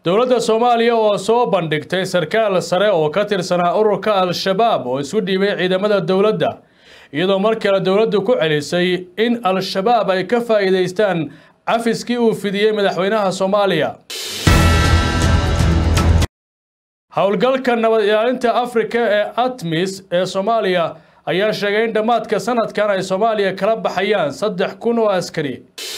dowladda soomaaliya oo soo bandhigtay sarkaal sare oo ka tirsanaa ururka al-shabaab oo isu dhiibay ciidamada dowladda iyadoo mar kale dowladdu ku celisay in al-shabaab ay ka faa'iidaystaan cafiskii uu fidiyey madaxweynaha soomaaliya howlgalka nabad ilaalinta afrika ee atmis ee soomaaliya ayaa sheegay in dhammaadka sanadkan ay soomaaliya kala baxayaan saddex kun oo askari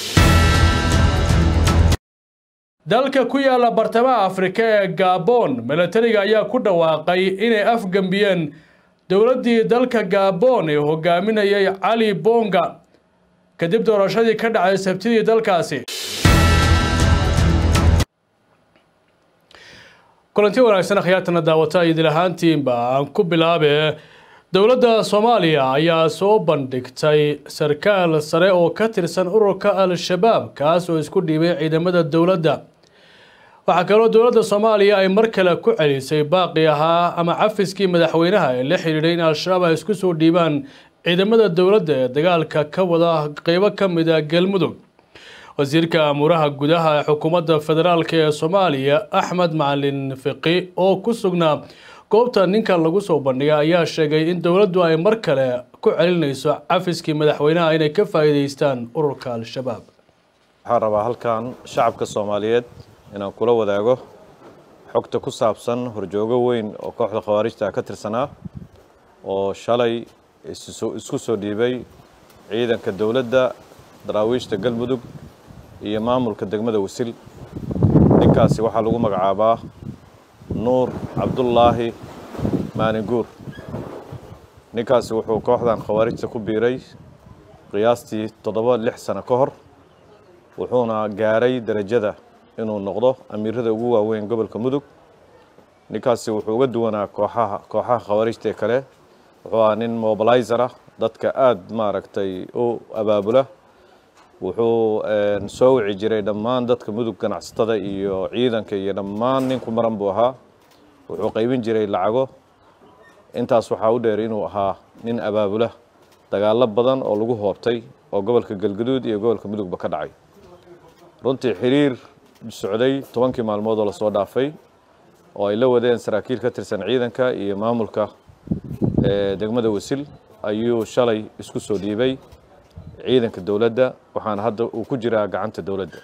dalka ku yaala bartamaha afrika ee gabon milatariga ayaa ku dhawaaqay inay afgembiyeen dowladdii dalka gabon ee hogaaminayay cali bonga kadib doorashadii ka dhacay sabtidii dalkaasi kulanti wanaagsan akhyaartana daawata idil ahaantiinba aan ku bilaabe dowladda soomaaliya ayaa soo bandhigtay sarkaal sare oo ka tirsan ururka al-shabaab kaas oo isku dhiibay ciidamada dowladda waxaa kaloo dowladda soomaaliya ay mar kale ku celisay baaqi ahaa ama cafiskii madaxweynaha ee la xidhiidhay in al-shabaab ay isku soo dhiibaan ciidamada dowladda ee dagaalka ka wada qeybo ka mid a galmudug wasiirka amuuraha gudaha ee xukuumadda federaalk ee soomaaliya axmed macalin fiqi oo ku sugnaa goobta ninkan lagu soo bandhigay ayaa sheegay in dowladdu ay mar kale ku celinayso cafiskii madaxweynaha inay ka faa'iidaystaan ururka al-shabaab waxaan rabaa halkan shacabka soomaaliyeed inaan kula wadaago xogta ku saabsan horjoogo weyn oo kooxda khawaarijta ka tirsanaa oo shalay isku soo dhiibay ciidanka dowladda daraawiishta galmudug iyo maamulka degmada wasil ninkaasi waxaa lagu magacaabaa nuur cabdullaahi maalinguur ninkaasi wuxuu kooxdan khawaarijta ku biiray qiyaastii toddoba lix sano ka hor wuxuuna gaaray derajada inuu noqdo amiirada ugu waaweyn gobolka mudug ninkaasi wuxuu uga duwanaa kooxaha kooxaha khawaarijta ee kale wuxuu ahaa nin mobilizer ah dadka aada maaragtay u abaabula wuxuu soo wici jiray dhammaan dadka mudug ganacsatada iyo ciidanka iyo dhammaan ninku maran buu ahaa wuxuu qaybin jiray lacago intaas waxaa u dheer inuu ahaa nin abaabula dagaalo badan oo lagu hoobtay oo gobolka galgaduud iyo gobolka mudugba ka dhacay runtii xiriir socday tobankii maalmood oo lasoo dhaafay oo ay la wadeen saraakiil ka tirsan ciidanka iyo maamulka degmada wasil ayuu shalay isku soo dhiibay ciidanka dowladda waxaana hadda uu ku jiraa gacanta dowladda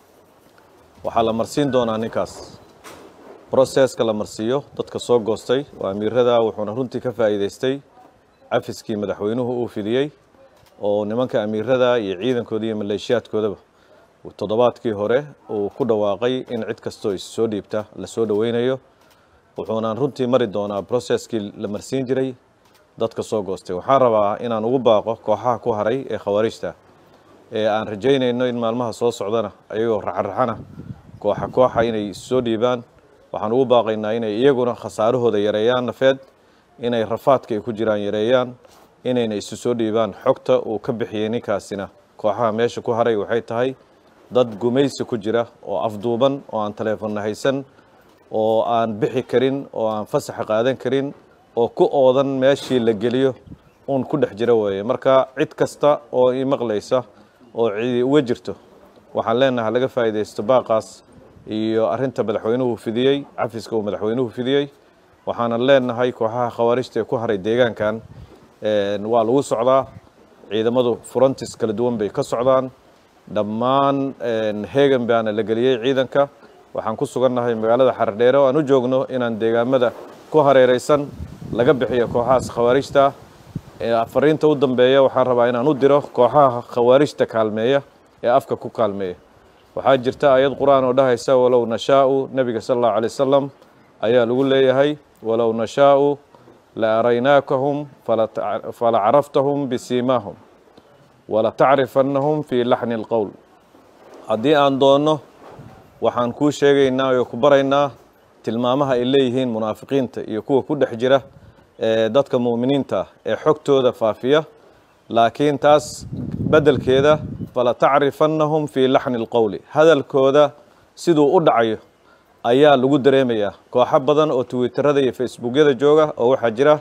waxaa la marsiin doonaa ninkaas broseska la marsiiyo dadka soo goostay oo amiirada wuxuuna runtii ka faa'iidaystay cafiskii madaxweynuhu uu fidiyey oo nimanka amiirada iyo ciidankooda iyo maleeshiyaadkoodaba toddobaadkii hore uu ku dhawaaqay in cid kastoo is soo dhiibta la soo dhoweynayo wuxuuna runtii mari doonaa broseskii la marsiin jiray dadka soo goostay waxaan rabaa inaan ugu baaqo kooxaha ku haray ee khawaarijta ee aan rajaynayno in maalmaha soo socdana ayagoo raxaraxana kooxa kooxa inay soo dhiibaan waxaan ugu baaqaynaa inay iyaguna khasaarahooda yareeyaan nafeed inay rafaadka ay ku jiraan yareeyaan inayna isu soo dhiibaan xogta uu ka bixiyey ninkaasina kooxaha meesha ku haray waxay tahay dad gumaysi ku jira oo afduuban oo aan taleefonna haysan oo aan bixi karin oo aan fasaxa qaadan karin oo ku oodan meeshii la geliyo uun ku dhex jira weeye marka cid kasta oo i maqlaysa oo cidi uga jirto waxaan leenahay laga faa'iidaysto baaqaas iyo arrinta madaxweynuhu fidiyey cafiska uu madaxweynuhu fidiyey waxaanan leenahay kooxaha khawaarijta ee ku haray deegaankan waa lagu socdaa ciidamadu furantis kala duwan bay ka socdaan dhammaan heegan baana la geliyey ciidanka waxaan ku sugannahay magaalada xardheere oo aan u joogno inaan deegaamada ku hareereysan laga bixiyo kooxahaas khawaarijta fariinta u dambeeya waxaan rabaa inaan u diro kooxaha khawaarijta kaalmeeya ee afka ku kaalmeeya waxaa jirta ayad qur-aan oo dhahaysa walow nashaau nebiga sala allahu alay wasalam ayaa lagu leeyahay walow nashaau la araynaakahum fala caraftahum bisiimaahum wala tacrifannahum fii laxni alqowl haddii aan doonno waxaan kuu sheegaynaa oo ku baraynaa tilmaamaha ay leeyihiin munaafiqiinta iyo kuwa ku dhex jira ee dadka mu'miniinta ah ee xogtooda faafiya laakiin taas beddelkeeda fala tacrifannahum fii laxni alqowli hadalkooda siduu u dhacayo ayaa lagu dareemayaa kooxo badan oo twitterada iyo facebookyada jooga oo waxaa jira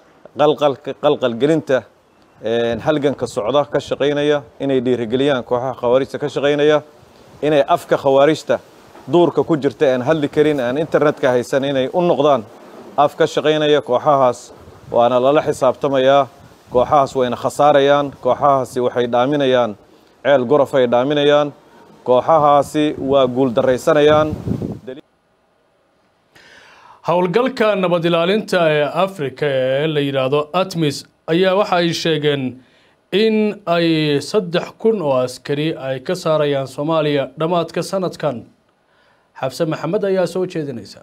qalqalgelinta halganka socda ka shaqaynaya inay dhiirigeliyaan kooxaha khawaarijta ka shaqaynaya inay afka khawaarijta duurka ku jirta aan hadli karin aan internetka haysan inay u noqdaan af ka shaqaynaya kooxahaas waana lala xisaabtamayaa kooxahaas wayna khasaarayaan kooxahaasi waxay dhaaminayaan ceel gorof ay dhaaminayaan kooxahaasi waa guuldarraysanayaan howlgalka nabad ilaalinta ee afrika ee la yidhaahdo atmis ayaa waxa ay sheegeen in ay saddex kun oo askari ay ka saarayaan soomaaliya dhammaadka sanadkan xabse maxamed ayaa soo jeedinaysa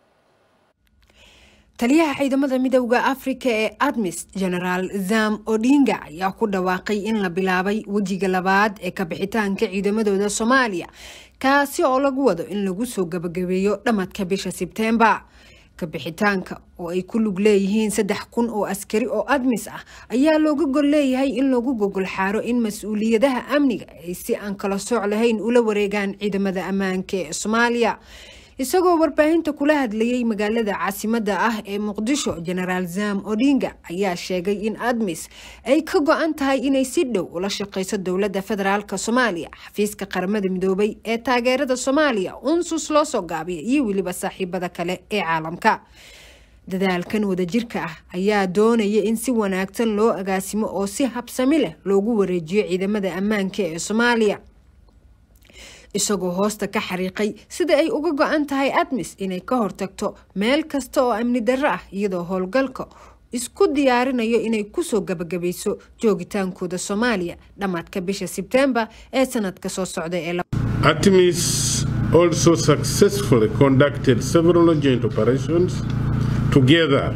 taliyaha ciidamada midowda afrika ee admis genaraal zam odinga ayaa ku dhawaaqay in la bilaabay wejiga labaad ee kabixitaanka ciidamadooda soomaaliya kaasi oo lagu wado in lagu soo gabagabeeyo dhammadka bisha sebteembar kabixitaanka oo ay ku lug leeyihiin saddex kun oo askari oo admis ah ayaa looga gol leeyahay in lagu gogol xaaro in mas-uuliyadaha amniga ay si aan kala sooc lahayn ula wareegaan ciidamada ammaanka ee soomaaliya isagoo warbaahinta kula hadlayay magaalada caasimada ah ee muqdisho genaraal zam odinga ayaa sheegay in admis ay ka go-an tahay inay si dhow ula shaqeyso dowlada federaalk soomaaliya xafiiska qaramada midoobay ee taageerada soomaaliya unsus loo soo gaabiya iyo weliba saaxiibada kale ee caalamka dadaalkan wadajirka ah ayaa doonaya in si wanaagsan loo agaasimo oo si habsami leh loogu wareejiyo ciidamada ammaanka ee soomaaliya isagoo hoosta ka xariiqay sida ay uga go-an tahay admis inay ka hortagto meel kasta oo amni darro ah iyadoo howlgalka isku diyaarinayo inay kusoo gabagabayso joogitaankooda soomaaliya dhammaadka bisha sebtembar ee sanadka soo socda ee ATMIS also successfully conducted several joint operations together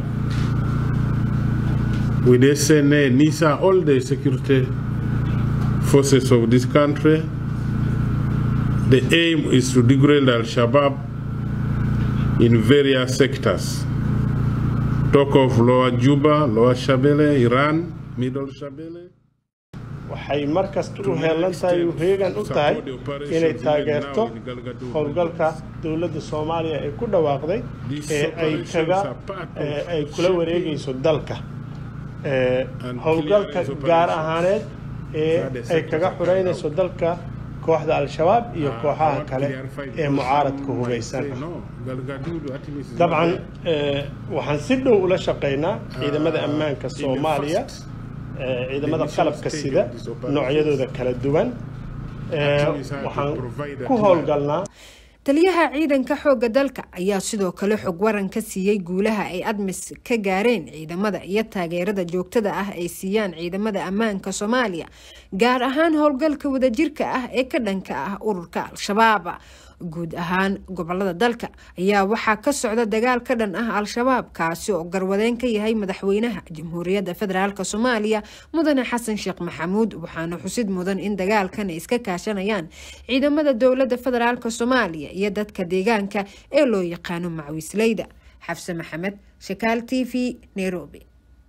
with SNA, NISA, all the security forces of this country. The aim is to degrade Al Shabaab in various sectors. Talk of Lower Juba, Lower Shabelle, Iran, Middle Shabelle. waxay mar kasta u heelan tahay u heegan u tahay inay taageerto howlgalka dowladda soomaaliya ee ku dhawaaqday ee ay kaga ay kula wareegayso dalka howlgalka gaar ahaaneed ee ay kaga xureynayso dalka kooxda al-shabaab iyo kooxaha kale ee mucaaradka hubaysan dabcan waxaan si dhow ula shaqaynaa ciidamada ammaanka soomaaliya ciidamada qalabka sida noocyadooda kala duwan waxaan ku howlgalnaa taliyaha ciidanka xoogga dalka ayaa sidoo kale xog waran ka siiyey guulaha ay admis ka gaareen ciidamada iyo taageerada joogtada ah ay siiyaan ciidamada ammaanka soomaaliya gaar ahaan howlgalka wadajirka ah ee ka dhanka ah ururka al-shabaab guud ahaan gobolada dalka ayaa waxaa ka socda dagaal ka dhan ah al-shabaab kaasi oo garwadeen ka yahay madaxweynaha jamhuuriyadda federaalk soomaaliya mudane xasan sheekh maxamuud waxaana xusid mudan in dagaalkan ay iska kaashanayaan ciidamada dowladda federaalk soomaaliya iyo dadka deegaanka ee loo yaqaano macwiisleyda xafse maxamed shakaal t v nairobi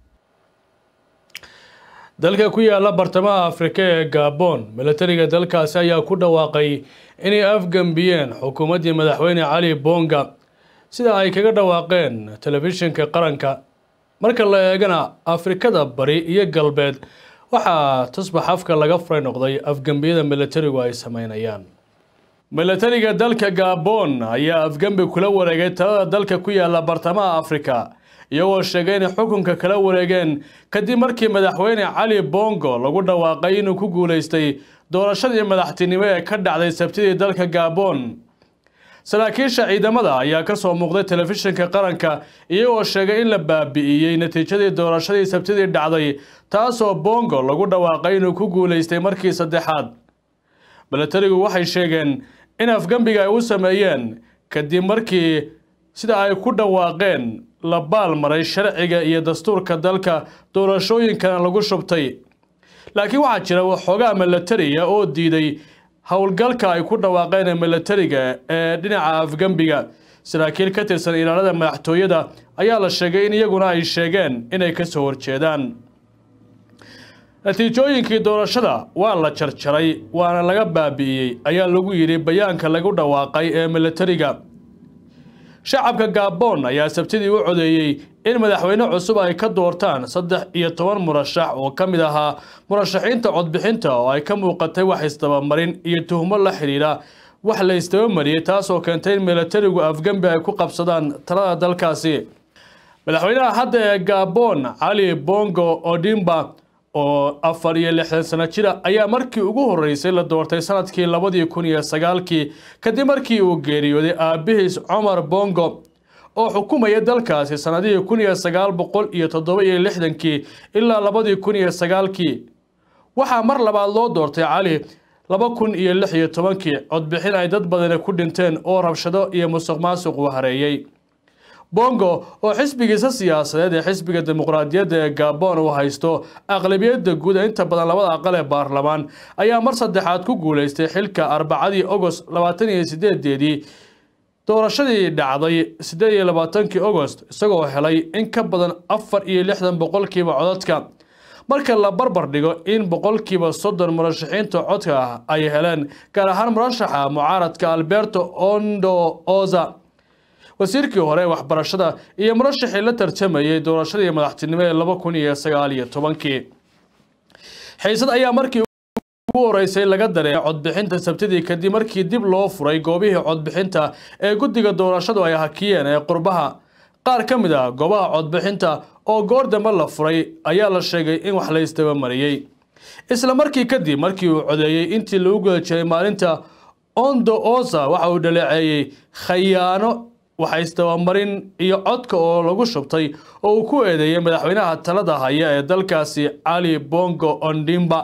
dalka ku yaala bartamaha afrika ee gabon milatariga dalkaasi ayaa ku dhawaaqay inay afgambiyeen xukuumaddii madaxweyne cali bonga sida ay kaga dhawaaqeen telefishinka qaranka marka la eegana afrikada bari iyo galbeed waxaa tusbax afka laga furay noqday afgambiyada milatarigu ay sameynayaan milatariga dalka gabon ayaa afgambi kula wareegay talada dalka ku yaala bartamaha afrika iyagoo sheegay inay xukunka kala wareegeen kadib markii madaxweyne cali bongo lagu dhawaaqay inuu ku guulaystay doorashadii madaxtinimo ee ka dhacday sabtidii dalka gabon saraakiisha ciidamada ayaa ka soo muuqday telefishinka qaranka iyagoo sheegay in la baabi'iyey natiijadii doorashadii sabtidii dhacday taasoo bongo lagu dhawaaqay inuu ku guulaystay markii saddexaad milatarigu waxay sheegeen in afgambiga ay u sameeyeen kadib markii sida ay ku dhawaaqeen la baalmaray sharciga iyo dastuurka dalka doorashooyinkana lagu shubtay laakiin waxaa jira waxoogaa milatariya oo diiday howlgalka ay ku dhawaaqeen milatariga ee dhinaca afgambiga saraakiil ka tirsan ilaalada madaxtooyada ayaa la sheegay in iyaguna ay sheegeen inay ka soo horjeedaan natiijooyinkii doorashada waa la jarjaray waana laga baabi'iyey ayaa lagu yidhi bayaanka lagu dhawaaqay ee milatariga shacabka gabon ayaa sabtidii u codeeyey in madaxweyne cusub ay ka doortaan saddex iyo toban murashax oo ka mid ahaa murashaxiinta codbixinta oo ay ka muuqatay wax isdabamarin iyo tuhmo la xidhiidha wax la istabamariyey taasoo keentay in milatarigu afgembi ay ku qabsadaan talada dalkaasi madaxweynaha hadda ee gabon cali bongo odimba oo afar iyo lixdan sano jira ayaa markii ugu horeysay la doortay sanadkii labadii kun iyo sagaalkii kadib markii uu geeriyooday aabihiis cumar bongo oo xukumaya dalkaasi sanadihii kun iyo sagaal boqol iyo toddoba iyo lixdankii ilaa labadii kun iyo sagaalkii waxaa mar labaad loo doortay cali laba kun iyo lix iyo tobankii codbixin ay dad badani ku dhinteen oo rabshado iyo musuq maasuq uu hareeyey bongo oo xisbigiisa siyaasadeed ee xisbiga dimuqraadiyadda ee gabon uu haysto aqlabiyadda guud ee inta badan labada aqal ee baarlamaan ayaa mar saddexaad ku guuleystay xilka arbacadii ogost labaatan iyo sideedeedii doorashadii dhacday sideed iyo labaatankii ogost isagoo helay in ka badan afar iyo lixdan boqolkiiba codadka marka la barbar dhigo in boqolkiiba soddon murashaxiinta codka ah ay heleen gaar ahaan murashaxa mucaaradka alberto ondo oza wasiirkii hore waxbarashada iyo murashaxii la tartamayay doorashadii madaxtinimo ee laba kun iyo sagaal iyo tobankii xiisad ayaa markii ugu horeysay laga dareemay codbixinta sabtidii kadib markii dib loo furay goobihii codbixinta ee guddiga doorashadu ay hakiyeen ee qurbaha qaar ka mid ah goobaha codbixinta oo goor dambe la furay ayaa la sheegay in wax la isdabamariyey isla markii kadib markii uu codeeyey intii lagu guda jiray maalinta ondo oza waxa uu dhaleeceeyey khayaano waxa isdabamarin iyo codka oo lagu shubtay oo uu ku eedeeyey madaxweynaha talada haya ee dalkaasi cali bongo ondimba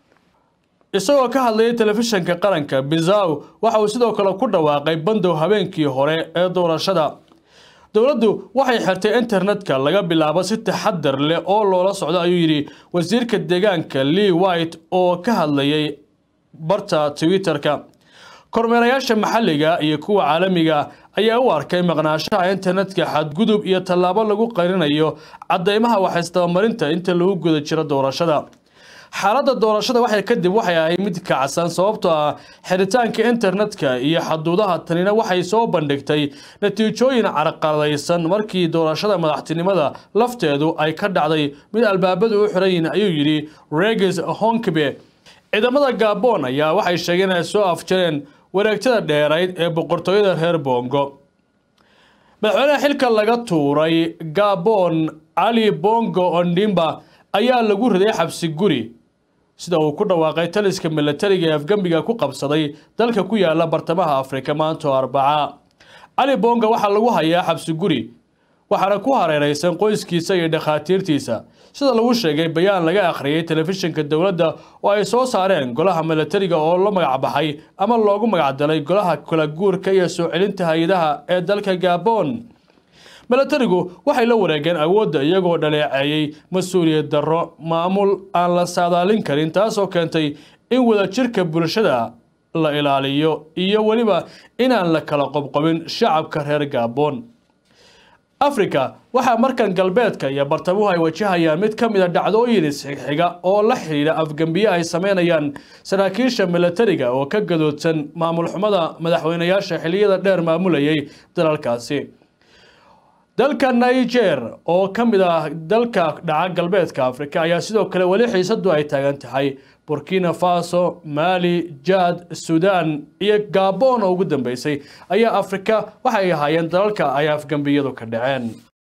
isagoo ka hadlayay telefishinka qaranka bizaw waxa uu sidoo kale ku dhawaaqay bandow habeenkii hore ee doorashada dowladdu waxay xirtay internetka laga bilaabo si taxadar leh oo loola socdo ayuu yidhi wasiirka deegaanka lee white oo ka hadlayay barta twitter-ka kormeerayaasha maxalliga iyo kuwa caalamiga ayaa u arkay maqnaashaha internetka xadgudub iyo tallaabo lagu qarinayo caddeymaha waxaysdabamarinta inta lagu guda jiro doorashada xaaladda doorashada waxay kadib waxay ahayd mid kacsan sababtoo ah xiritaanka internetka iyo xaduudaha tanina waxay soo bandhigtay natiijooyin carqaladaysan markii doorashada madaxtinimada lafteedu ay ka dhacday mid albaabadu u xiran yihiin ayuu yidhi regis honkbe ciidamada gabon ayaa waxay sheegeen inay soo afjareen wareegtada dheerayd ee boqortooyada reer bongo madaxweynaha xilka laga tuuray gabon cali bongo ondimba ayaa lagu riday xabsi guri sida uu ku dhawaaqay taliska milatariga ee afgembiga ku qabsaday dalka ku yaala bartamaha afrika maanta oo arbaca cali bonga waxaa lagu hayaa xabsi guri waxaana ku hareeraysan qoyskiisa iyo dhakhaatiirtiisa sida lagu sheegay bayaan laga akhriyay telefishinka dowladda oo ay soo saareen golaha milatariga oo la magacbaxay ama loogu magacdalay golaha kala guurka iyo soo celinta hay-adaha ee dalka gabon milatarigu waxay la wareegeen awoodda iyagoo dhaleeceeyey mas-uuliyad darro maamul aan la saadaalin karin taasoo keentay in wadajirka bulshada la ilaaliyo iyo weliba inaan la kala qobqobin shacabka reer gabon afrika waxaa markan galbeedka iyo bartamuhu ay wajahayaan mid ka mid a dhacdooyin isxigxiga oo la xidhiidha afgembiye ay sameynayaan saraakiisha milatariga oo ka gadoodsan maamul xumada madaxweynayaasha xiliyada dheer maamulayay dalalkaasi dalka niger oo ka mid ah dalka dhaca galbeedka afrika ayaa sidoo kale weli xiisadu ay taagan tahay burkina faso mali jad sudan iyo gabon oo ugu dambeysay ayaa afrika waxay ahaayeen dalalka ay afgambiyadu ka dhaceen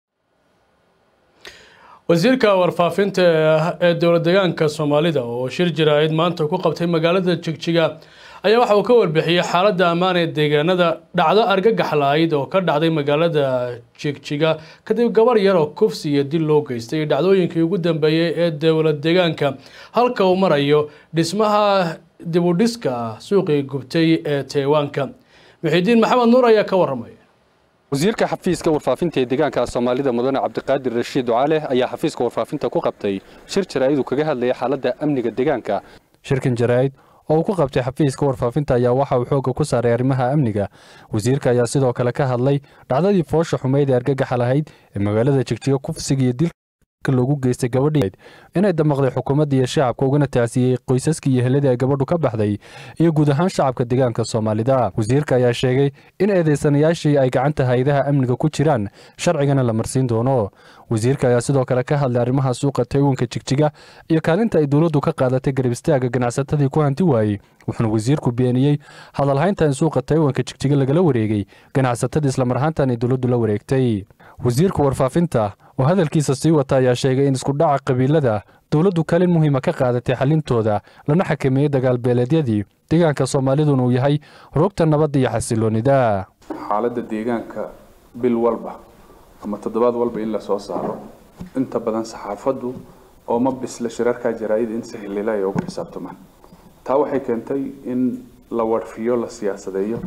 wasiirka warfaafinta ee dowlad deegaanka soomaalida oo shir jaraa'id maanta ku qabtay magaalada jigjiga ayaa waxa uu ka warbixiyey xaaladda ammaan ee deegaanada dhacdo argagax lahayd oo ka dhacday magaalada jigjiga kadib gabar yar oo kufsi iyo dil loo geystay dhacdooyinkii ugu dambeeyey ee dowlad deegaanka halka uu marayo dhismaha dibudhiska suuqii gubtay ee taywaanka muxiidiin maxamed nuur ayaa ka waramaya wasiirka xafiiska warfaafinta ee deegaanka soomaalida mudane cabdiqaadir rashiid ducaale ayaa xafiiska warfaafinta ku qabtay shir jaraa'id uu kaga hadlayay xaaladda amniga deegaanka shirkan jaraa'id oo uu ku qabtay xafiiska warfaafinta ayaa waxa uu xoogga ku saaray arrimaha amniga wasiirka ayaa sidoo kale ka hadlay dhacdadii foosha xumeyd ee argagaxa lahayd ee magaalada jigjiga kufsiga iyo dil loogu geystay gabadhii inay damaqday xukuumadda iyo shacabka ugana tacsiyey qoysaskii iyo heladii ay gabadhu ka baxday iyo guud ahaan shacabka deegaanka soomaalida wasiirka ayaa sheegay in eedeysanayaashii ay gacanta hay-adaha amniga ku jiraan sharcigana la marsiin doono wasiirka ayaa sidoo kale ka hadlay arrimaha suuqa taywanka jigjiga iyo kaalinta ay dowladdu ka qaadatay garab istaaga ganacsatadii ku hanti waayey wuxuuna wasiirku beeniyey hadalhaynta in suuqa taywanka jigjiga lagala wareegay ganacsatadii islamar ahaantan ay dowladdu la wareegtay wasiirka warfaafinta oo hadalkiisa sii wata ayaa sheegay in iskudhaca qabiilada dowladdu kaalin muhiima ka qaadatay xalintooda lana xakameeyey dagaalbeeleedyadii deegaanka soomaaliduna uu yahay rogta nabadda iyo xasiloonida xaaladda deegaanka bil walba ama toddobaad walba in la soo saaro inta badan saxaafaddu oo ma bisla shirarkaa jaraa'id in si xilila ay ugu xisaabtamaan taa waxay keentay in la warfiyo la siyaasadeeyo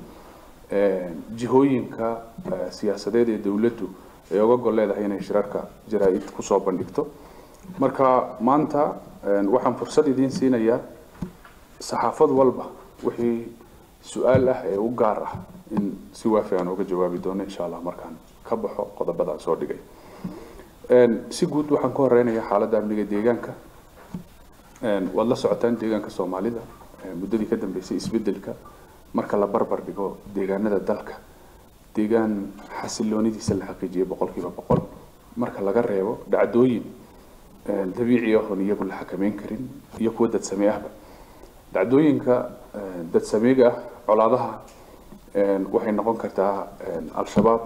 jihooyinka siyaasadeed ee dowladdu ay uga gol leedahay inay shirarka jaraa-id kusoo bandhigto marka maanta waxaan fursad idiin siinayaa saxaafad walba wixii su-aal ah ee u gaar ah in si waafi aan uga jawaabi doono insha allah markaan ka baxo qodobada aan soo dhigay si guud waxaan ka horeynayaa xaaladda amniga deegaanka waad la socotaan deegaanka soomaalida muddadii ka dambeysay isbedelka marka la barbar dhigo deegaanada dalka deegaan xasiloonidiisa la xaqiijiyay boqolkiiba boqol marka laga reebo dhacdooyin dabiici ahoon iyagu la xakameyn karin iyo kuwa dadsame ahba dhacdooyinka dadsameega ah colaadaha waxay noqon kartaa al-shabaab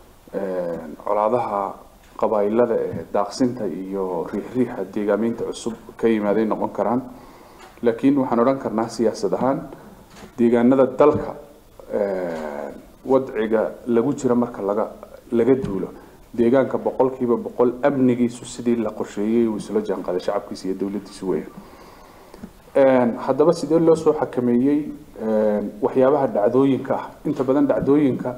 colaadaha qabaa'ilada ee daaqsinta iyo riixriixa deegaameynta cusub ka yimaaday noqon karaan laakiin waxaan odhan karnaa siyaasad ahaan deegaanada dalka wadciga lagu jira marka laga laga duulo deegaanka boqolkiiba boqol amnigiisu sidii la qorsheeyey uu isla jaanqaaday shacabkiisa iyo dowladdiisu weeyaan haddaba sidee loo soo xakameeyey waxyaabaha dhacdooyinka ah inta badan dhacdooyinka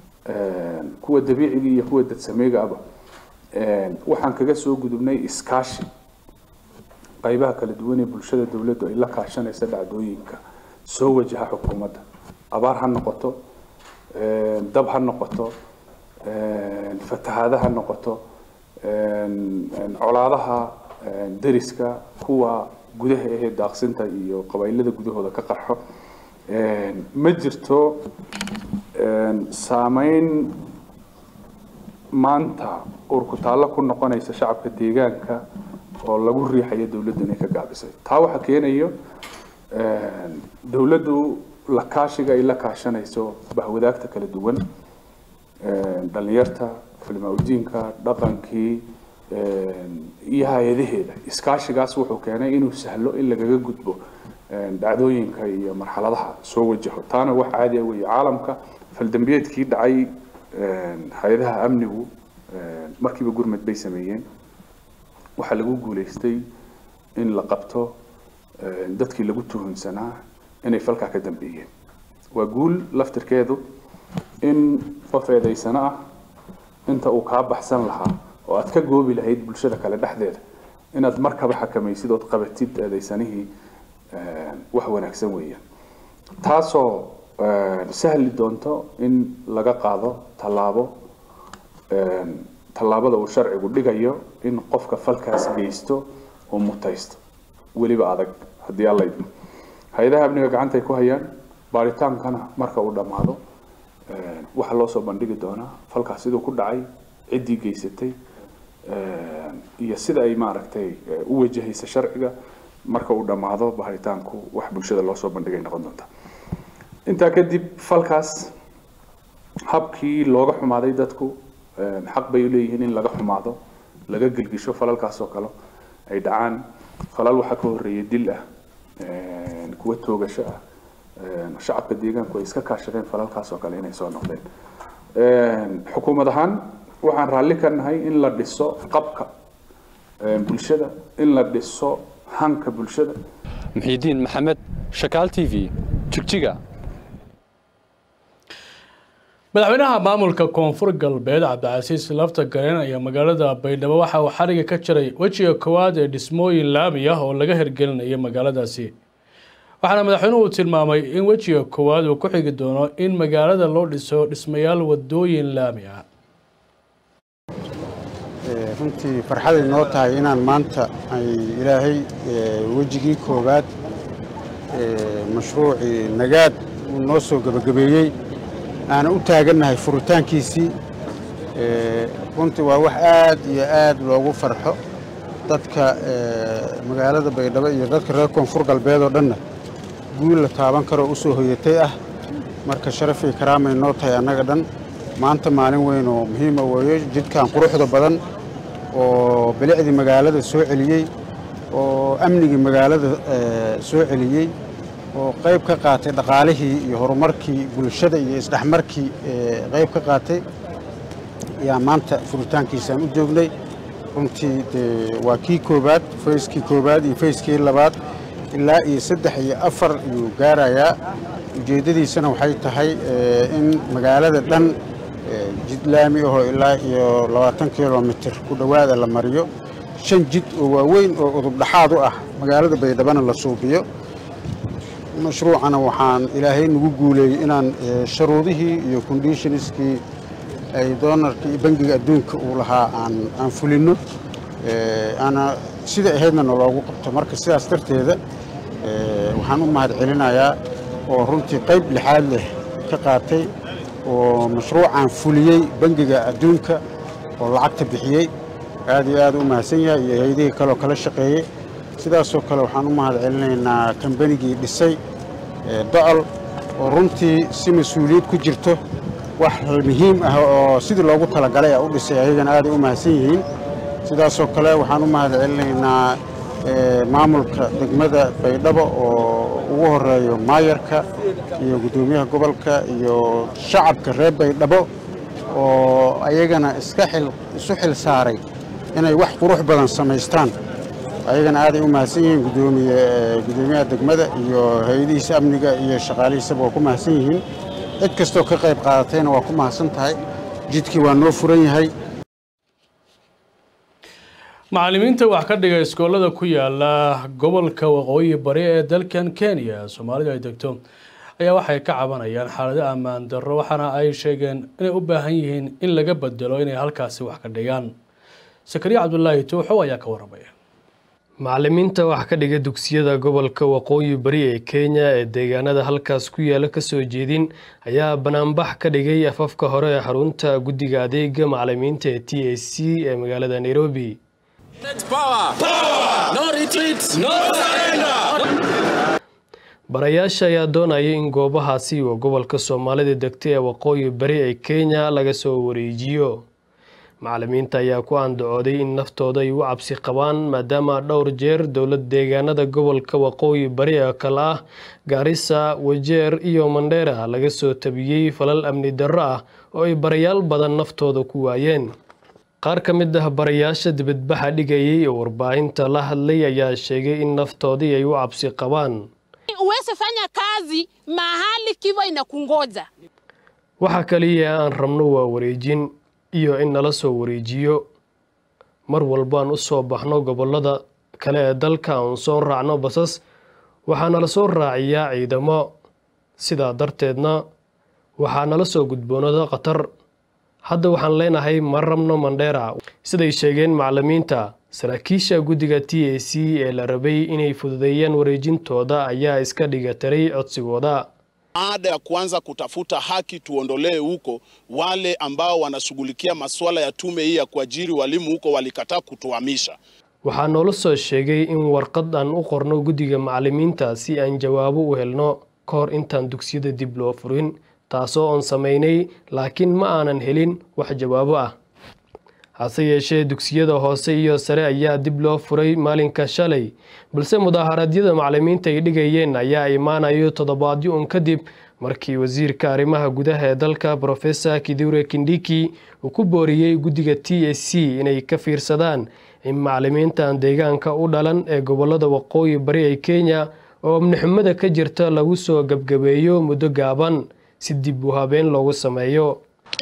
kuwa dabiiciga iyo kuwa dadsameega aba waxaan kaga soo gudubnay iskaashi qaybaha kala duwan ee bulshada dowladdu ay la kaashanaysa dhacdooyinka soo wajaha xukuumadda abaar ha noqoto dab ha noqoto fatahaada ha noqoto colaadaha deriska kuwa gudaha ahee daaqsinta iyo qabailada gudahooda ka qarxo ma jirto saameyn maanta urkutaallo ku noqonaysa shacabka deegaanka oo lagu riixayo dowladdu inay ka gaabisay taa waxaa keenayo dowladdu la kaashiga ay la kaashanayso bahwadaagta kala duwan dhalinyarta culimaa udiinka dhaqankii iyo hay-adaheeda iskaashigaas wuxuu keenay inuu sahlo in lagaga gudbo dhacdooyinka iyo marxaladaha soo wajaho taana wax caadi ah weeye caalamka faldambiyeedkii dhacay hay-adaha amnigu markiiba gurmad bay sameeyeen waxaa lagu guuleystay in la qabto dadkii lagu tuhunsanaa inay falkaa ka dambeeyeen waa guul laftirkeedu in qof eedaysano ah inta uu kaa baxsan lahaa oo aad ka goobi lahayd bulshada kale dhexdeeda inaad markaba xakamaysid ood qabatid eedaysanihii wax wanaagsan weeyaan taasoo sahli doonto in laga qaado tallaabo tallaabada uu sharcigu dhigayo in qofka falkaas geysto oo mutaysto weliba adag haddii alla idmo hay-adaha amniga gacanta ay ku hayaan baaritaankana marka uu dhammaado waxaa loo soo bandhigi doonaa falkaas siduu ku dhacay ciddii geysatay iyo sida ay maaragtay u wajahaysa sharciga marka uu dhammaado baaritaanku wax bulshada loo soo bandhigay noqon doonta intaa kadib falkaas habkii looga xumaaday dadku xaq bay leeyihiin in laga xumaado laga gelgisho falalkaas oo kale ay dhacaan falal waxaa ka horreeyay dil ah kuwa toogasho ah shacabka deegaanku ay iska kaashadeen falalkaas oo kale inay soo noqdeen xukuumad ahaan waxaan raalli ka nahay in la dhiso qabka bulshada in la dhiso hanka bulshada muxiidiin maxamed shakaal t v jigjiga madaxweynaha maamulka koonfur galbeed cabdicasiis lafta gareen ayaa magaalada baydhabo waxa uu xariga ka jiray wejiga koowaad ee dhismooyin laami ah oo laga hirgelinaya magaaladaasi waxaana madaxweynuhu tilmaamay in wejiga koowaad uu ku xigi doono in magaalada loo dhiso dhismayaal wadooyin laami ah runtii farxaday noo tahay inaan maanta ay ilaahay wejigii koowaad mashruucii nagaad uu noo soo gebagabeeyey aana u taagannahay furitaankiisii runtii waa wax aad iyo aad loogu farxo dadka magaalada baydhabo iyo dadka reer koonfur galbeed oo dhanna guul la taaban karoo u soo hoyatay ah marka sharafii karaamay noo tahay annaga dhan maanta maalin weyn oo muhiima weeyo jidkan quruxda badan oo bilicdii magaalada soo celiyey oo amnigii magaalada soo celiyey oo qayb ka qaatay dhaqaalihii iyo horumarkii bulshada iyo isdhexmarkii qayb ka qaatay ayaa maanta furitaankiisaan u joognay runtii dee waa kii koobaad fayskii koobaad iyo fayskii labaad ilaa iyo saddex iyo afar ayuu gaarayaa ujeeddadiisana waxay tahay in magaalada dhan jid laami ahoo ilaa iyo labaatan kilomitir ku dhowaada la mariyo shan jid oo waaweyn oo udubdhaxaad u ah magaalada baydhabana la suubiyo mashruucana waxaan ilaahay nagu guuleeyey inaan sharuudihii iyo conditionskii ay doonarkii iyo bangiga adduunka uu lahaa aan fulinno ana sida ahaydna naloogu qabto marka sidaas darteeda waxaan u mahad celinayaa oo runtii qayb lixaad leh ka qaatay oo mashruucaan fuliyey bangiga adduunka oo lacagta bixiyey aad iyo aad u mahadsan yahay iyo hay-adihii kaleoo kala shaqeeyey sidaasoo kale waxaan u mahad celinaynaa kambanigii dhisay docol oo runtii si mas-uuliyad ku jirto wax muhiim ah oo sidii loogu talagalay a u dhisay ayagana aaday u mahadsan yihiin sidaasoo kale waxaan u mahad celinaynaa maamulka degmada baydhabo oo ugu horeeyo maayarka iyo guddoomiyaha gobolka iyo shacabka reer baydhabo oo ayagana iska isu xil saaray inay wax qurux badan samaystaan ayagana aaday u mahadsan yihiin gudoomiyaha degmada iyo hay-adihiisa amniga iyo shaqaalihiisaba waa ku mahadsan yihiin cid kastoo ka qayb qaadatayna waa ku mahadsan tahay jidkii waa noo furan yahay macallimiinta wax ka dhiga iskoolada ku yaala gobolka waqooyi bari ee dalkan kenya soomaalidu ay degto ayaa waxay ka cabanayaan xaalado ammaan darro waxaana ay sheegeen inay u baahan yihiin in laga bedelo inay halkaasi wax ka dhigaan sakariya cabdulaahi tuuxow ayaa ka waramaya macallimiinta wax ka dhiga dugsiyada gobolka waqooyi bari ee kenya ee deegaanada halkaas ku yaala kasoo jeedin ayaa banaanbax ka dhigay afafka hore ee xarunta guddiga adeega macallimiinta ee t a c ee magaalada nairobi barayaasha ayaa doonaya in goobahaasi oo gobolka soomaalida degta ee waqooyi bari ee kenya laga soo wareejiyo macallimiinta ayaa ku andacooday in naftooda ay u cabsi qabaan maadaama dhowr jeer dowlad deegaanada gobolka waqooyi bari ee kale ah gaarisa wajeer iyo mandheera laga soo tabiyey falal amni darro ah oo ay barayaal badan naftooda ku waayeen qaar ka mid ah barayaasha dibadbaxa dhigayay oo warbaahinta la hadlay ayaa sheegay in naftoodii ay u cabsi qabaan uweze fanya kazi mahali kiva inakungoja waxa kaliya aan rabno waa wareejin iyo in nala soo wareejiyo mar walbaan u soo baxno gobollada kale ee dalka aan soo raacno basas waxaa nala soo raaciyaa ciidamo sidaa darteedna waxaa nala soo gudboonada khatar hadda waxaan leenahay ma rabno mandheera siday sheegeen macallimiinta saraakiisha guddiga t a c ee la rabay inay fududeeyaan wareejintooda ayaa iska dhigataray codsigooda baada ya kuanza kutafuta haki tuondolee huko wale ambao wanashughulikia masuala ya tume hii ya kuajiri walimu huko walikataa kutuhamisha. waxaa noola soo sheegay in warqad aan u qorno guddiga macallimiinta si aan jawaabo u helno ka hor intaan dugsiyada dib loo furin taasoo oon samaynay laakiin ma aanan helin wax jawaabo ah hase yeeshee dugsiyada hoose iyo sare ayaa dib loo furay maalinka shalay balse mudaaharaadyada macallimiinta ay dhigayeen ayaa imaanayo toddobaadyo un kadib markii wasiirka arrimaha gudaha ee dalka professor kidure kindiki uu ku booriyey guddiga t a c inay ka fiirsadaan in macallimiintan deegaanka u dhalan ee gobolada waqooyi bari ee kenya oo amnixumada ka jirta lagu soo gebgabeeyo muddo gaaban si dib u habeen loogu sameeyo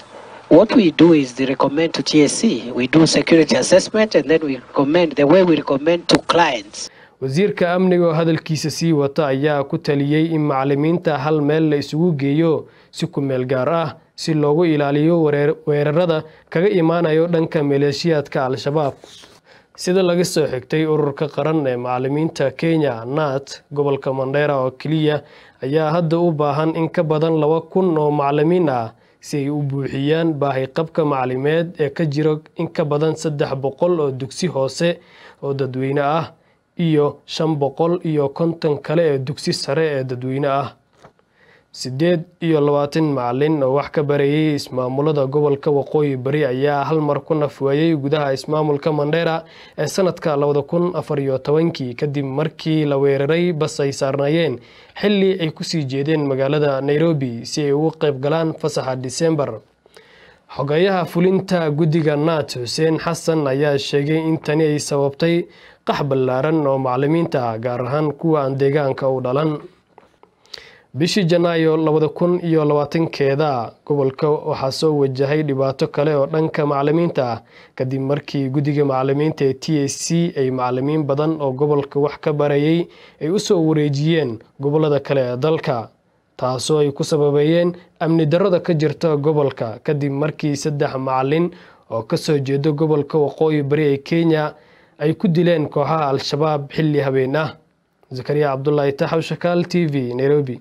What we do is they recommend to TSC. We do security assessment and then we recommend the way we recommend to clients. wasiirka amniga oo hadalkiisa sii wata ayaa ku taliyey in macallimiinta hal meel la isugu geeyo si ku meel gaar ah si loogu ilaaliyo weerarada kaga imaanayo dhanka maleeshiyaadka al-shabaab sida laga soo xigtay ururka qaran ee macalimiinta kenya nat gobolka mandheera oo keliya ayaa hadda u baahan in ka badan laba kun oo macalimiin ah si ay u buuxiyaan baahiqabka macalimeed ee ka jiro in ka badan saddex boqol oo dugsi hoose oo dadweyne ah iyo shan boqol iyo konton kale ee dugsi sare ee dadweyne ah sideed iyo labaatan macalin oo wax ka barayay ismaamulada gobolka waqooyi bari ayaa hal mar ku nafweeyey gudaha ismaamulka mandheera ee sanadka labada kun afar iyo tobankii kadib markii la weeraray bas ay saarnaayeen xilli ay kusii jeedeen magaalada nairobi si ay ugu qayb galaan fasaxa disembar xogayaha fulinta guddiga naat xuseen xasan ayaa sheegay in tani ay sababtay qax ballaaran oo macalimiinta ah gaar ahaan kuwa aan deegaanka u dhalan bishii janaayo labada kun iyo labaatankeeda gobolka waxaa soo wajahay dhibaato kale oo dhanka macalimiinta ah kadib markii guddiga macalimiinta ee t a c ay macalimiin badan oo gobolka wax ka barayay ay u soo wareejiyeen gobolada kale ee dalka taasoo ay ku sababeeyeen amni darrada ka jirta gobolka kadib markii saddex macalin oo kasoo jeeda gobolka waqooyi bari ee kenya ay ku dileen kooxaha al-shabaab xilli habeen ah zakariya cabdulaahi taxaw shakaal t v nairobi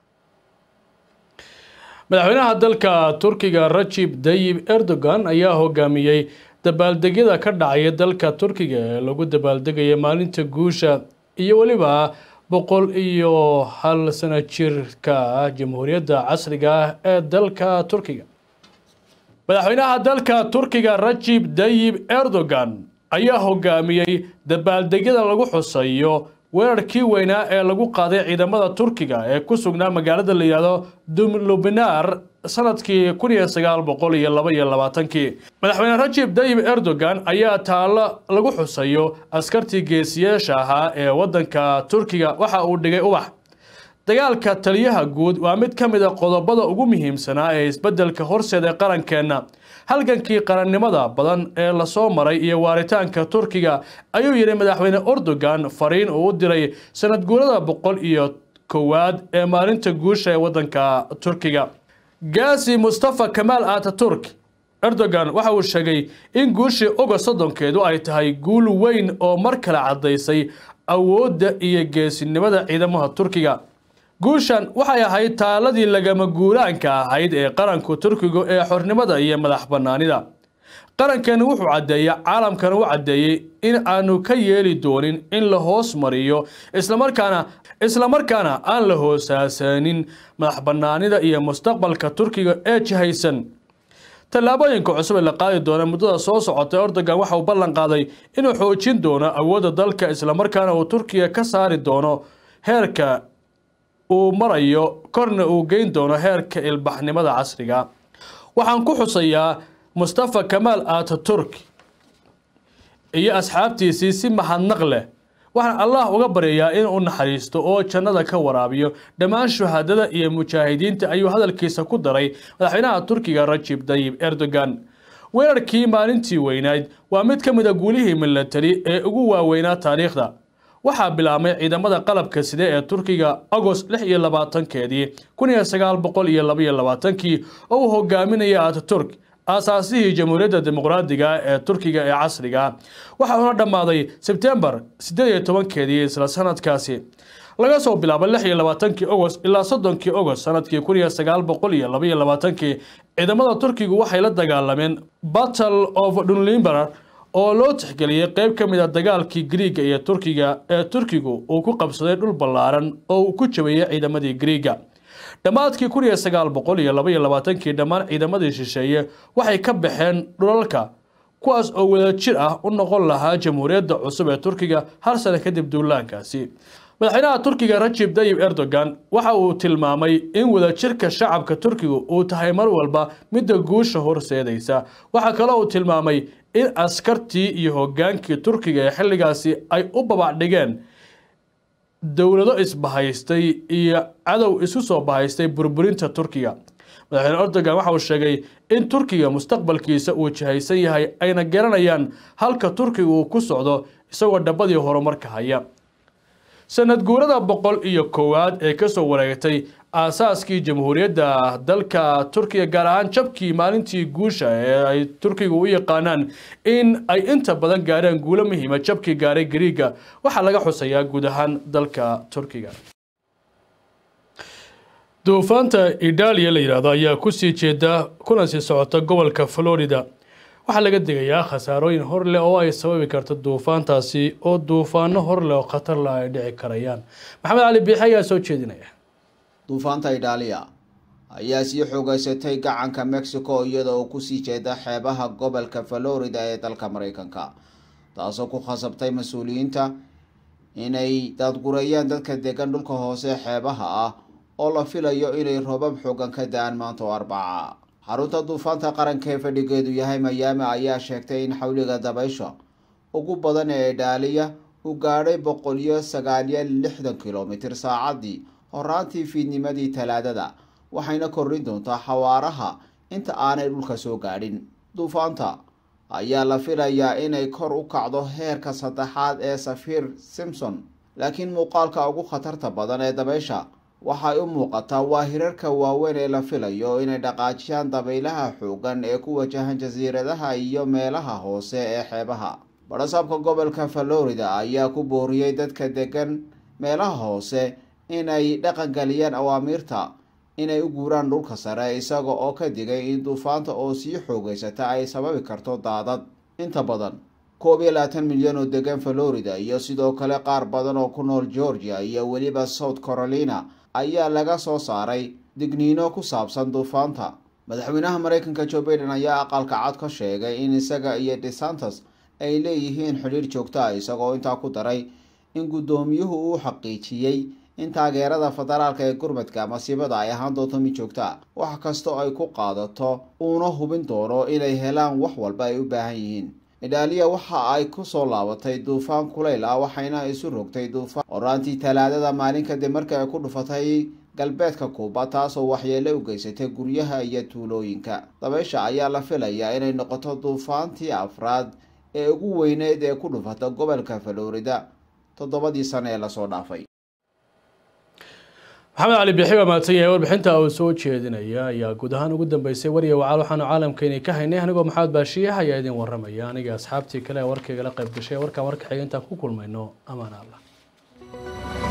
madaxweynaha dalka turkiga rajib dayib erdogan ayaa hogaamiyey dabaaldegyada ka dhacaya dalka turkiga ee lagu dabaaldegaya maalinta guusha iyo weliba boqol iyo hal sano jirka jamhuuriyadda casriga ah ee dalka turkiga madaxweynaha dalka turkiga rajib dayib erdogan ayaa hogaamiyey dabaaldegyada lagu xusayo weerarkii weynaa ee lagu qaaday ciidamada turkiga ee ku sugnaa magaalada la yidhaahdo dumlubinar sanadkii kun iyo sagaal boqol iyo laba iyo labaatankii madaxweyne rajib dayib erdogan ayaa taallo lagu xusayo askartii geesiyaasha ahaa ee waddanka turkiga waxa uu dhigay ubax dagaalka taliyaha guud waa mid ka mid a qodobada ugu muhiimsanaa ee isbeddelka horseeda qarankeenna halgankii qarannimada badan ee lasoo maray iyo waaritaanka turkiga ayuu yidhi madaxweyne erdogan fariin uu u diray sanad guurada boqol iyo kowaad ee maalinta guusha ee waddanka turkiga gaasi mustafa kamaal ataturk erdogan waxa uu sheegay in guushii ogost soddonkeedu ay tahay guul weyn oo mar kale caddaysay awoodda iyo geesinimada ciidamada turkiga guushan waxay ahayd taaladii lagama guulaanka ahayd ee qaranku turkigu ee xornimada iyo madax bannaanida qarankeenu wuxuu caddeeya caalamkana u caddeeyey in aanu ka yeeli doonin in la hoos mariyo islamarkaana islamarkaana aan la hoosaasanin madax bannaanida iyo mustaqbalka turkiga ee jihaysan tallaabooyinka cusub ee la qaadi doona muddada soo socota erdogan waxa uu ballan qaaday inuu xoojin doono awoodda dalka islamarkaana uu turkiga ka saari doono heerka uu marayo korna uu geyn doono heerka ilbaxnimada casriga waxaan ku xusayaa mustafa kamaal ataturk iyo asxaabtiisii si mahadnaq leh waxaan allah uga baryayaa inuu naxariisto oo jannada ka waraabiyo dhammaan shuhadada iyo mujaahidiinta ayuu hadalkiisa ku daray madaxweynaha turkiga rajib dayib erdogan weerarkii maalintii weynayd waa mid ka mid a guulihii milatari ee ugu waaweynaa taariikhda waxaa bilaabmay ciidamada qalabka side ee turkiga agost lix iyo labaatankeedii kun iyo sagaal boqol iyo labaiyo labaatankii oo uu hogaaminaya ataturk aasaasihii jamhuuriyadda dimuqraadiga ee turkiga ee casriga waxa uuna dhammaaday sebtembar siddeed iyo tobankeedii isla sanadkaasi laga soo bilaabo lix iyo labaatankii ogost ilaa soddonkii ogost sanadkii kun iyo sagaal boqol iyo labaiyo labaatankii ciidamada turkigu waxay la dagaalameen battle of dunlimber oo loo tixgeliyey qayb ka mid a dagaalkii griiga iyo turkiga ee turkigu uu ku qabsaday dhul ballaaran oo uu ku jabeeyey ciidamadii griiga dhammaadkii kun iyo sagaal boqol iyo laba iyo labaatankii dhammaan ciidamadii shisheeye waxay ka baxeen dhulalka kuwaas oo wadajir ah u noqon lahaa jamhuuriyadda cusub ee turkiga hal sano kadib duulaankaasi madaxweynaha turkiga rajib dayib erdogan waxa uu tilmaamay in wadajirka shacabka turkiga uu tahay mar walba midda guusha horseedaysa waxaa kaloo uu tilmaamay in askartii iyo hogaankii turkiga ee xilligaasi ay u babacdhigeen dowlado isbahaystay iyo cadow isu soo bahaystay burburinta turkiga madaxweyne erdogan waxa uu sheegay in turkiga mustaqbalkiisa uu jihaysan yahay ayna garanayaan halka turkiga uu ku socdo isagoo dhabadii horumarka haya sanad guurada boqol iyo koowaad ee kasoo wareegtay aasaaskii jamhuuriyadda dalka turkiga gaar ahaan jabkii maalintii guusha ee ay turkiga u yaqaanaan in ay inta badan gaareen guulo muhiima jabkii gaaray gariiga waxaa laga xusayaa guud ahaan dalka turkiga duufaanta idaaliya la yidhaahdo ayaa kusii jeeda kuna sii socota gobolka florida waxaa laga digayaa khasaarooyin hor leh oo ay sababi karto duufaantaasi oo duufaano hor leh oo khatar leh ay dhici karayaan maxamed cali biixi ayaa soo jeedinaya duufaanta idaaliya ayaa sii xoogeysatay gacanka mexico iyada oo kusii jeeda xeebaha gobolka florida ee dalka mareykanka taasoo ku khasabtay mas-uuliyiinta inay daadgureeyaan dadka degan dhulka hoose xeebaha ah oo la filayo inay roobab xoogan ka da-aan maanta oo arbaca xarunta duufaanta qaranka ee fadhigeedu yahay mayaami ayaa sheegtay in xawliga dabaysha ugu badan ee idaaliya uu gaadhay boqol iyo sagaaliyo lixdan kilomitir saacadii horaantii fiidnimadii talaadada waxayna kordhin doontaa xawaaraha inta aanay dhulka soo gaadhin duufaanta ayaa la filayaa inay kor u kacdo heerka saddexaad ee safiir simpson laakiin muuqaalka ugu khatarta badan ee dabaysha waxay u muuqataa waa hirarka waaweyn ee la filayo inay dhaqaajiyaan dabaylaha xoogan ee ku wajahan jasiiradaha iyo meelaha hoose ee xeebaha badhasaabka gobolka florida ayaa ku booriyey dadka degan meelaha hoose inay dhaqangeliyaan awaamiirta inay u guuraan dhulka sare isaga oo ka digay in duufaanta oo sii xoogeysata ay sababi karto daadad inta badan koob iyo labaatan milyan oo degan florida iyo sidoo kale qaar badan oo ku nool georgia iyo weliba south carolina ayaa laga soo saaray digniino ku saabsan duufaanta madaxweynaha mareykanka joe baiden ayaa aqalka cad ka sheegay in isaga iyo desantos ay leeyihiin xidhiir joogto ah isagoo intaa ku daray in guddoomiyuhu uu xaqiijiyey in taageerada federaalka ee gurmadka masiibada ay ahaan doonto mid joogto ah wax kastoo ay ku qaadato uuna hubin doono inay helaan wax walba ay u baahan yihiin idaaliya waxa ay kusoo laabatay duufaan kulayl ah waxayna isu rogtay duufaan horaantii talaadada maalin kadib markii ay ku dhufatay galbeedka kuuba taasoo waxyeelo u geysatay guryaha iyo tuulooyinka dabaysha ayaa la filayaa inay noqoto duufaantii afraad ee ugu weyneyd ee ku dhufata gobolka florida toddobadii sano ee lasoo dhaafay maxamed cali biixi waa mahadsan yahay warbixinta uu soo jeedinaya ayaa guud ahaan ugu dambeysay wariya wacaal waxaanu caalamkeeni ka haynay anigoo maxamed baashiyax ayaa idin waramaya aniga asxaabtii kale ee warkaygala qayb gashay warkaan warka xiga intaan ku kulmayno amaan allah